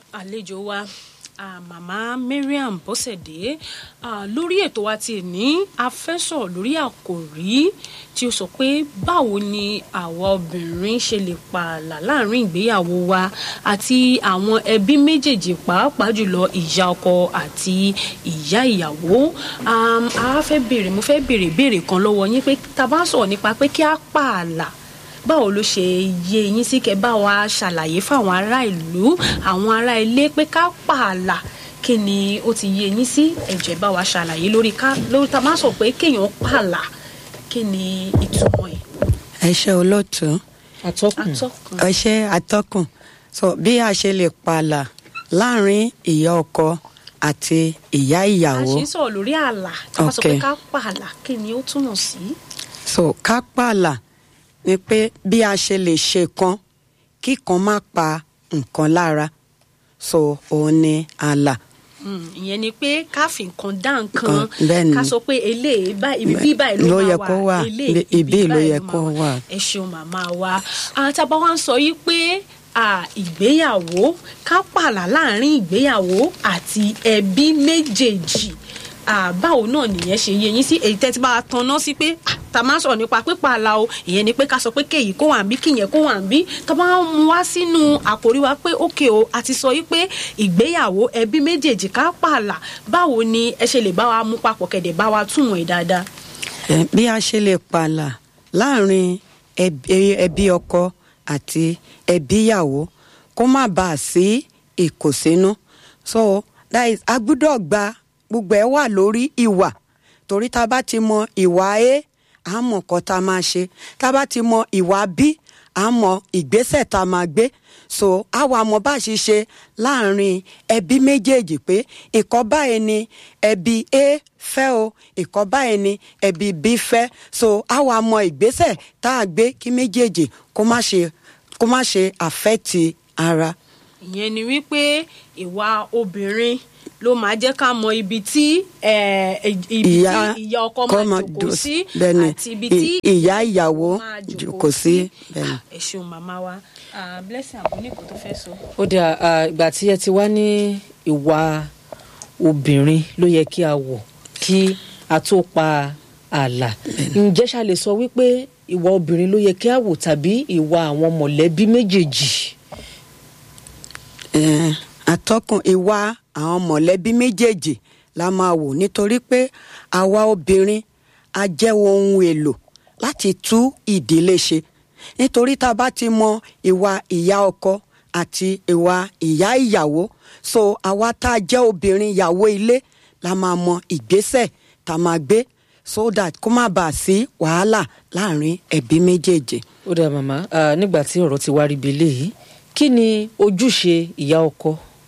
àlejò wa ah, màmá Mariam Bọ́sẹ̀dé ah, lórí ètò wa ti ní a fẹ́ sọ̀rọ̀ lórí àkòrí tí ó sọ pé báwo ni àwa obìnrin ṣe lè pààlà láàrin ìgbéyàwó wa àti àwọn ẹbí méjèèjì pàápàá jùlọ ìyá ọkọ àti ìyá ìyàwó um, a fẹ́ béèrè mo fẹ́ béèrè béèrè kan lọ́wọ́ yín pé tá a bá sọ̀rọ̀ nípa pé kí á pààlà báwo ló ṣe yé yín sí kẹ́ bá wa ṣàlàyé fáwọn ará ìlú àwọn ará ilé pé ká pààlà kí ni ó ti yé yín sí ẹ jọ̀ọ́ bá wa ṣàlàyé lórí ká lórí tá a máa sọ pé kéèyàn pààlà kí ni ìtumọ̀ ẹ̀. ẹ ṣe olóòtú atọ́kùn atọ́kùn ẹ ṣe atọ́kùn so bí a ṣe lè pààlà láàrin ìyá ọkọ àti ìyá a ìyàwó ṣe ń sọ̀rọ̀ lórí ààlà tá a bá sọ pé Okay. ká pààlà kí ni ó túmọ̀ sí. so ká pààlà ni pé bí a ṣe lè ṣe kan kí kan má pa nǹkan lára so òun ni ààlà Mm, ìyẹn ni pé ká fi nǹkan dá nǹkan Nǹkan, bẹ́ẹ̀ ni. ká sọ pé eléyìí báyìí ibi bí báyìí ló Ló máa yẹ kó wà, eléyìí ibi- ibi ló báyìí yẹ máa kó wà. ẹ ṣeun màmá wa àtàbá wa ń sọ yìí pé à, ìgbéyàwó ká pààlà láàrin ìgbéyàwó àti ẹbí méjèèjì à, báwo náà nìyẹn ṣe yé yín sí èyí tẹ́ ti bá wa tanná sí pé à, tá a máa sọ̀rọ̀ nípa pípààlà o ìyẹn ni pé ká sọ pé kéyìí kó wà ń bí kíyẹn kó wà ń bí tá a bá mú wá sínú àkòrí wa pé ókè o a ti sọ yìí pé ìgbéyàwó ẹbí méjèèjì ká pààlà báwo ni ẹ ṣe lè bá wa mú papọ̀ kẹ̀dẹ̀ bá wa túmọ̀ ẹ̀ dáadáa. Ẹ, bí a ṣe lè pààlà láàrin ẹbí ẹbí ọkọ àti ẹbí ìyàwó kó má bàa sí ìkùnsínú so that is a gbúdọ̀ gba gbogbo ẹ̀ wà lórí ìwà torí tá a bá ti mọ ìwà a à mọ nǹkan tá a máa ṣe tá a bá ti mọ ìwà b à mọ ìgbésẹ̀ tá a máa gbé so àwa mọ bá a ṣe ṣe láàrin ẹbí méjèèjì pé ìkọ́ báyìí ni ẹbí a fẹ́ o ìkọ́ báyìí ni ẹbí b fẹ́ so àwa mọ ìgbésẹ̀ tá a gbé kí méjèèjì kó má ṣe kó má ṣe àfẹ́tì ara. ìyẹn ni wípé ìwà obìnrin ló máa jẹ́ ká mọ ibi tí eh, ibi tí ìyá ọkọ máa jòkó sí bẹ́ẹ̀ni àti ibi tí ì- ìyá ìyàwó máa jòkó sí bẹ́ẹ̀ni. ẹ ṣeun màmá wa Ah, blessing àbúníkò tó fẹ́ sọ. ó dà ah, ìgbà tí ẹ ti wá ní ìwà obìnrin ló yẹ kí a wọ̀ kí a tó pa ààlà ǹjẹ́ ṣá lè sọ wípé ìwà obìnrin ló yẹ kí a wò tàbí ìwà àwọn mọ̀lẹ́bí méjèèjì Eh, atọ́kùn ìwà àwọn mọ̀lẹ́bí méjèèjì la máa wò nítorí pé àwa obìnrin a jẹ́ ohun èlò láti tú ìdílé ṣe nítorí tá a bá ti mọ ìwà ìyá ọkọ àti ìwà ìyá ìyàwó so àwa tá a jẹ́ obìnrin ìyàwó ilé la máa mọ ìgbésẹ̀ tá a máa gbé so that kó má bàa sí wàhálà láàrin ẹbí méjèèjì. ó dà màmá ah, nígbà tí ọ̀rọ̀ ti wá rí bi eléyìí kí ni ojúṣe ìyá ọkọ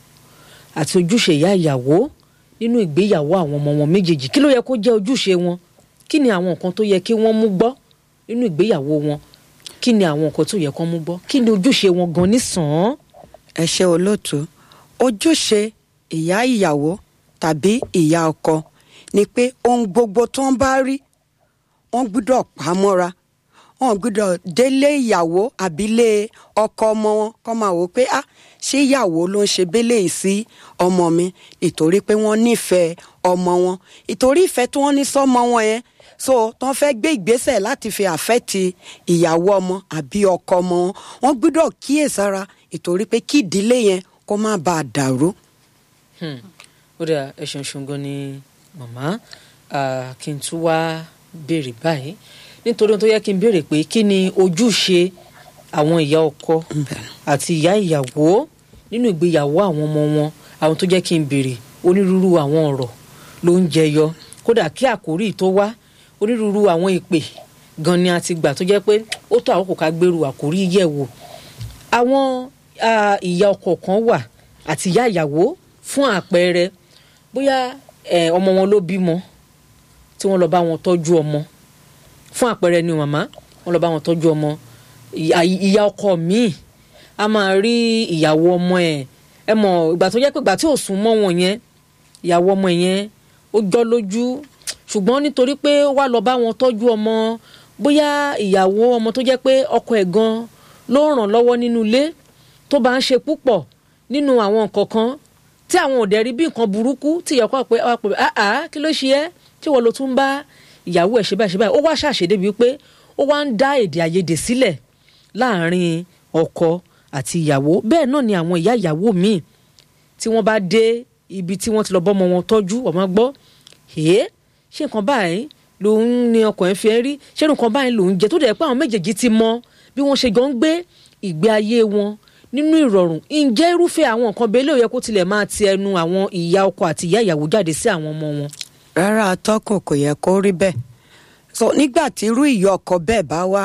àti ojúṣe ìyá ìyàwó nínú ìgbéyàwó àwọn ọmọ wọn méjèèjì kí ló yẹ kó jẹ́ ojúṣe wọn kí ni àwọn nǹkan tó yẹ kí wọ́n mú gbọ́ nínú ìgbéyàwó wọn kí ni àwọn nǹkan tó yẹ kó mú gbọ́ kí ni ojúṣe wọn gan nísàn-án. ẹ ṣe olóòtú ojúṣe ìyá ìyàwó tàbí ìyá ọkọ ni pé ohun gbogbo tó ń bá rí wọn gbúdọ̀ pa á mọ́ra wọn gbúdọ̀ délé ìyàwó àbílé ọkọ ọmọ wọn kọ́ máa wò ó pé ah ṣé ìyàwó ló ń ṣe bélé yìí sí ọmọ mi ìtorí pé wọ́n nífẹ̀ẹ́ ọmọ wọn ìtorí ìfẹ́ tí wọ́n ní sọ́mọ wọn yẹn so tán fẹ́ gbé ìgbésẹ̀ láti fi àfẹ́tì ìyàwó ọmọ àbí ọkọ ọmọ wọn wọ́n gbúdọ̀ kíyèsára ìtorí pé kí ìdílé yẹn kó má bàa dàrú. Hmm. ó dà ẹ ṣeun ṣeun gan ni màmá Ah, kí n tún wá béèrè báyìí nítorí ohun tó yẹ kí n béèrè pé kí ni ojúṣe àwọn ìyá ọkọ àti ìyá ìyàwó nínú ìgbéyàwó àwọn ọmọ wọn àwọn tó jẹ́ kí n béèrè onírúurú àwọn ọ̀rọ̀ ló ń jẹyọ kódà kí àkórí tó wá onírúurú àwọn ìpè gan ni a ti gbà tó jẹ́ pé ó tó àkókò ká gbèrú àkórí yẹ̀ wò àwọn ah, ìyá ọkọ kan wà àti ìyá ìyàwó fún àpẹẹrẹ bóyá eh, ọmọ wọn ló bímọ tí wọ́n lọ bá wọn tọ́jú ọmọ fún àpẹẹrẹ ni màmá wọ́n lọ bá wọn tọ́jú ọmọ ìyá ìyá ọkọ míì a máa rí ìyàwó ọmọ ẹ̀ ẹ mọ̀ ìgbà tó jẹ́ pé ìgbà tí ò sún mọ́ wọn yẹn ìyàwó ọmọ yẹn ó jọ́ lójú ṣùgbọ́n nítorí pé ó wá lọ bá wọn tọ́jú ọmọ bóyá ìyàwó ọmọ tó jẹ́ pé ọkọ ẹ̀ gan ló ràn lọ́wọ́ nínú ilé tó bá ń ṣe púpọ̀ nínú àwọn nǹkan kan tí àwọn ò dẹ̀ rí bí nǹkan burúkú tí ìyàwó pé wá pè á á kí ló ṣe ẹ́ tí wọ́n ló tún bá ìyàwó ẹ̀ ṣe báyìí ṣe báyìí ó wá ṣàṣedé bíi pé ó wá ń dá èdè àìyedè sílẹ̀ láàrin ọkọ àti ìyàwó bẹ́ẹ̀ náà ni àwọn ìyá ìyàwó míì tí wọ́n bá dé ibi tí wọ́n ti lọ bọ́mọ wọn tọ́jú ọmọ gbọ́ èé ṣé nǹkan báyìí lòun ni ọkọ̀ ẹ̀ fi ẹ́ rí ṣé nǹkan báyìí lòun jẹ tó dẹ̀ pé àwọn méjèèjì ti mọ bí wọ́n ṣe jọ ń gbé ìgbé ayé wọn nínú ìrọ̀rùn ǹjẹ́ irúfẹ́ àwọn nǹkan bẹ́ẹ̀ lè yẹ kó tilẹ̀ máa ti ẹnu àwọn ìyá ọkọ àti ìyá ìyàwó jáde sí àwọn ọmọ wọn. rárá atọ́kùn kò yẹ kó rí bẹ́ẹ̀ so nígbà tí irú ìyá ọkọ bẹ́ẹ̀ bá wá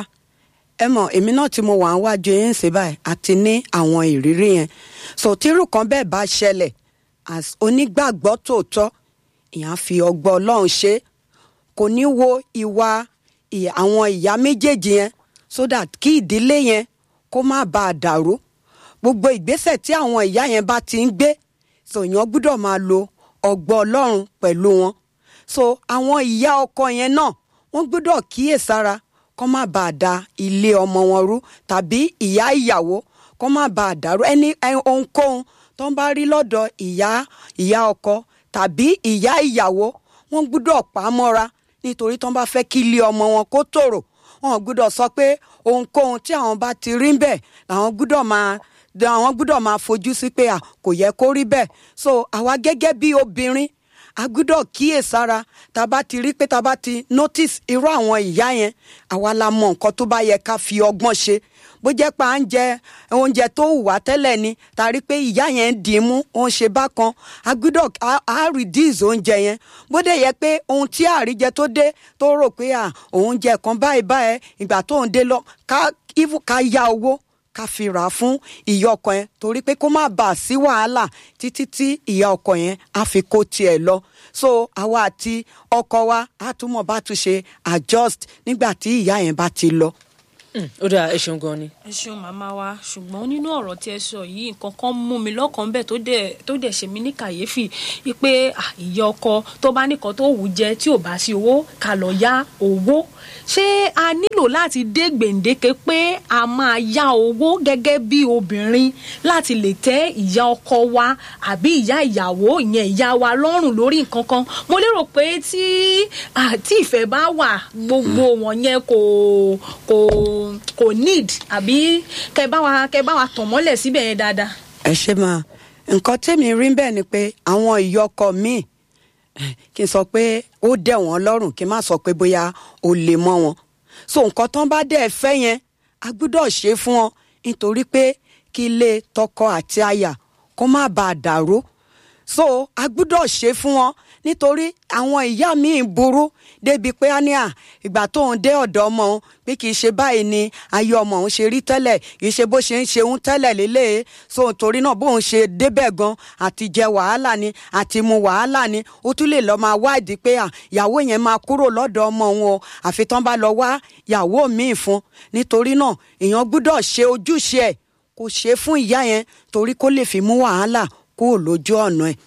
ẹ mọ̀ èmi náà tí mo wà ń wájú yín sí báyìí àti ní àwọn ìrírí yẹn so tírú kan bẹ́ẹ̀ bá ṣẹlẹ̀ as onígbàgbọ́ tòótọ́ ìyá fi ọgbọ́n ọlọ́run ṣe kò ní wo ìwà ì- àwọn ìyá méjèèjì yẹn so that kí ìdílé yẹn kó má bàa dàrú gbogbo ìgbésẹ̀ tí àwọn ìyá yẹn bá ti ń gbé so èèyàn gbúdọ̀ máa lo ọgbọ́n ọlọ́run pẹ̀lú wọn so àwọn ìyá ọkọ yẹn náà wọ́n gbúdọ̀ kíyèsára kó má bàa da ilé ọmọ wọn rú tàbí ìyá ìyàwó kó má bàa dàrú ẹni ẹ- ohunkóhun tó ń bá rí lọ́dọ̀ ìyá ìyá ọkọ tàbí ìyá ìyàwó wọ́n gbúdọ̀ pa á mọ́ra nítorí tó ń bá fẹ́ kí ilé ọmọ wọn kó tòrò wọn gbúdọ̀ sọ pé ohunkóhun tí àwọn bá ti rí bẹ́ẹ̀ làwọn gbúdọ̀ máa àwọn gbúdọ̀ máa fojú sí pé à kò yẹ kó rí bẹ́ẹ̀ so àwa gẹ́gẹ́ bí obìnrin a gbúdọ̀ kíyèsára tá a bá ti rí pé tá a bá ti notice irú àwọn ìyá yẹn àwa la mọ nǹkan tó bá yẹ ká fi ọgbọ́n ṣe bó jẹ́ pé à ń jẹ oúnjẹ tó hù wá tẹ́lẹ̀ ni tá a rí pé ìyá yẹn ń dì í mú ó ń ṣe bákan a gbúdọ̀ á- á reduce oúnjẹ yẹn bó dẹ̀ yẹ pé ohun tí àríjẹ tó dé tó rò pé à òun jẹ kan báyìí báyìí ìgbà tó ń dé lọ ká even ká yá owó ká fi rà á fún ìyá ọkọ yẹn torí pé kó má bàa sí wàhálà títí tí ìyá ọkọ yẹn á fi kó tiẹ̀ lọ so àwa àti ọkọ wa á túmọ̀ bá tún ṣe adjust nígbà tí ìyá yẹn bá ti lọ. Mm, ó dáa ẹ ṣeun gan ni. ẹ ṣeun màmá wa ṣùgbọ́n nínú ọ̀rọ̀ tí ẹ sọ yìí nǹkan kan mú mi lọ́kàn bẹ́ẹ̀ tó dẹ̀ tó dẹ̀ ṣe mí ní kàyéfì wípé ah, ìyá ọkọ tó bá nìkan tó wù ú jẹ tí ò bá sí owó ká lọ yá owó ṣé a nílò láti dé gbèǹdéke pé a máa yá owó gẹ́gẹ́ bí obìnrin láti lè tẹ́ ìyá ọkọ wa àbí ìyá ìyàwó ìyẹn ìyá wa lọ́rùn lórí nǹkan kan mo lérò pé tí ah, tí ìfẹ́ bá wà gbogbo wọn yẹn kò kò kò need àbí kẹ bá wa kẹ bá wa tàn mọ́lẹ̀ síbẹ̀ yẹn dáadáa. ẹ ṣe máa nǹkan tẹ́mi rí bẹ́ẹ̀ ni pé àwọn ìyọkọ míì eh, kí n sọ pé ó dẹ̀ wọ́n lọ́rùn kí n má sọ pé bóyá ó lè mọ́ wọn so nǹkan tán bá dẹ̀ fẹ́ yẹn a gbúdọ̀ ṣe fún wọn nítorí pé kí ilé tọkọ àti aya kó má bàa dàrú so a gbúdọ̀ ṣe fún wọn nítorí àwọn ìyá míì burú débi pé á ní à ìgbà tóun dé ọ̀dọ̀ ọmọ òun pé kì í ṣe báyìí ni ayé ọmọ òun ṣe rí tẹ́lẹ̀ kì í ṣe bó ṣe ń ṣe òun tẹ́lẹ̀ lélẹ̀ so torí náà bóun ṣe débẹ̀ gan àti jẹ wàhálà ni àti mu wàhálà ni ó tún lè lọ máa wádìí pé à ìyàwó yẹn máa kúrò lọ́dọ̀ ọmọ òun o àfi tán bá lọ wá ìyàwó míì fún nítorí náà èèyàn gbúdọ̀ ṣe ojúṣe ẹ̀ kó ṣe fún ìyá yẹn torí kó lè fi mú wàhálà kúrò lójú ọ̀nà ẹ̀.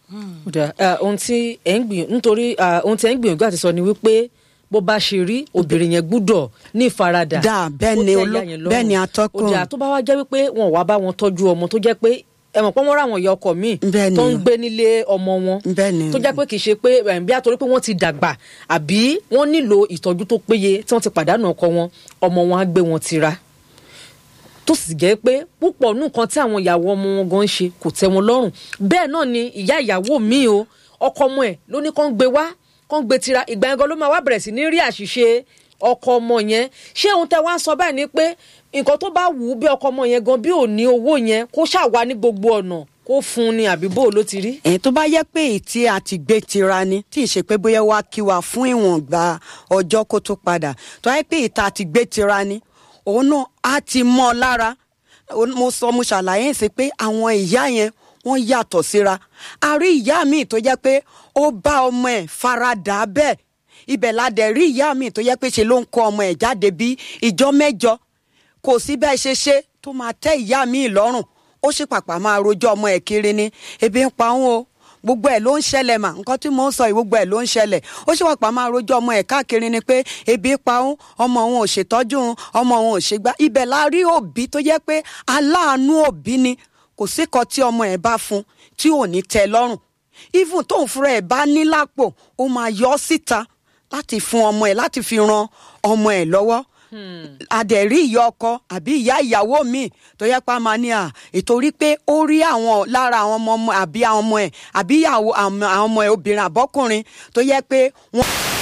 Ó dáa, ah, ohun tí ẹ ń gbìyànjú nítorí ah, ohun tí ẹ ń gbìyànjú àti sọ ni wípé bó bá ṣe rí obìnrin yẹn gbúdọ̀ ní ìfaradà Dáa, bẹ́ẹ̀ ó ni tẹ́ oló- ìyá yẹn lọ́rùn. bẹ́ẹ̀ ni atọ́kùn. ó dáa tó bá wá jẹ́ wípé wọn ò wá bá wọn tọ́jú ọmọ tó jẹ́ pé ẹ mọ̀ pé wọ́n ráwọn ìyá ọkọ míì Bẹ́ẹ̀ ni. tó ń gbé nílé ọmọ wọn Bẹ́ẹ̀ ni. tó jẹ́ pé kì í ṣe pé eh, bí a torí pé wọ́n ti dàgbà àbí wọ́n nílò ìtọ́jú tó péye tí wọ́n ti pàdánù ọkọ wọn ọmọ wọn á gbé wọn tira tó sì jẹ́ pé púpọ̀ nù kan tí àwọn ìyàwó ọmọ wọn gan ń ṣe kò tẹ́ wọn lọ́rùn bẹ́ẹ̀ náà ni ìyá ìyàwó mi o ọkọ ọmọ ẹ̀ ló ní kán gbé wá kán gbé tira ìgbà yẹn gan ló máa wá bẹ̀rẹ̀ sí ní rí àṣìṣe ọkọ ọmọ yẹn ṣé ohun tẹ́ wá ń sọ báyìí ni pé nǹkan tó bá wù ú bí ọkọ ọmọ yẹn gan bí ò ní owó yẹn kó ṣàwá ní gbogbo ọ̀nà kó fún un ni àbí bó ló ti rí. ẹ̀yin tó bá yẹ pé èyí tí a ti gbé tira ni tí ì ṣe pé bóyá wá kí wa fún ìwọ̀nba ọjọ́ kó tó padà tó yẹ pé èyí tá a ti gbé tira ni òun náà á ti mọ́ ọ lára Ó- mo sọ mo ṣàlàyé sí pé àwọn ìyá yẹn wọ́n yàtọ̀ síra a rí ìyá mi tó jẹ́ pé ó bá ọmọ ẹ̀ faradà bẹ́ẹ̀ ibẹ̀ la dẹ̀ rí ìyá mi tó jẹ́ pé ṣe ló ń kó ọmọ ẹ̀ jáde bí ìjọ mẹ́jọ kò sí bẹ́ẹ̀ ṣe ṣe tó máa tẹ́ ìyá mi lọ́rùn ó sì pàpà máa rojọ́ ọmọ ẹ̀ kiri ni ebi ń pa òun o gbogbo ẹ̀ ló ń ṣẹlẹ̀ mà nǹkan tí mò ń sọ yìí gbogbo ẹ̀ ló ń ṣẹlẹ̀ ó sì pàpà máa rojọ́ ọmọ ẹ̀ káàkiri ni pé ebi ń pa òun ọmọ òun ò ṣètọ́jú òun ọmọ òun ò ṣègbà ibẹ̀ la rí òbí tó jẹ́ pé aláàánú òbí ni kò sí kan tí ọmọ ẹ̀ bá fún tí ò ní tẹ́ lọ́rùn even tóun fúnra ẹ̀ bá ní lápò ó máa yọ ọ́ síta láti fún ọmọ ẹ̀ láti fi ran ọmọ ẹ̀ lọ́wọ́ adẹ̀rí ìyá ọkọ àbí ìyá ìyàwó mi tó yẹ pé a máa ní à ìtorí pé ó rí àwọn lára àwọn ọmọ ọmọ àbí àwọn ọmọ ẹ̀ àbí ìyàwó àwọn ọmọ ẹ̀ obìnrin àbọ́kùnrin tó yẹ pé wọ́n